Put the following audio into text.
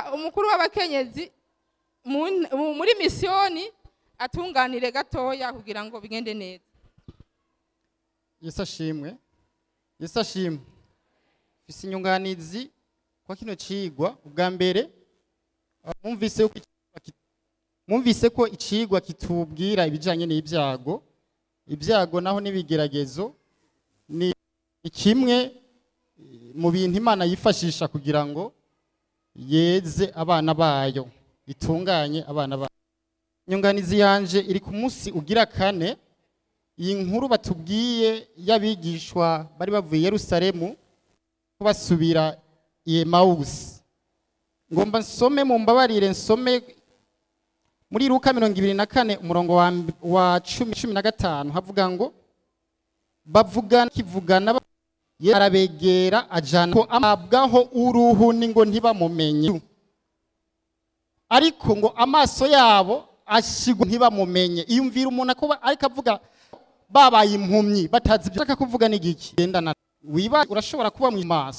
reka umukuru w'abakenyezi mu- mu- muri misiyoni atunganire gatoya kugira ngo bigende neza yesu ashimwe yesu ashimwe mfise inyunganizi kwa kino cigwa ubwa mbere ah, mwumvise ko icigwa ki- mwumvise ko icigwa kitubwira ibijanye n'ibyago ibyago naho n'ibigeragezo ni ni kimwe eh, mu bintu imana yifashisha kugira ngo yeze abana bayo itunganye abana bayo inyunganizi yanje iri ku munsi ugira kane iyi nkuru batubwiye y'abigishwa bari bavuye i yerusalemu ko basubira i emawusi ngomba nsome mu mbabarire nsome muri luka mirongo ibiri na kane umurongo wa, mb- wa cumi cumi na gatanu havuga ngo bavugana kivugana ba- Yesu arabegera ajana ko amabwaho uruhu ni ngo ntibamumenye ariko ngo amaso yabo ashigwa ntibamumenye iyumvira umuntu akuba ariko avuga babaye impumyi batazi ibyo ashaka kuvuga ni igiki gendana wiba urashobora kuba mu maso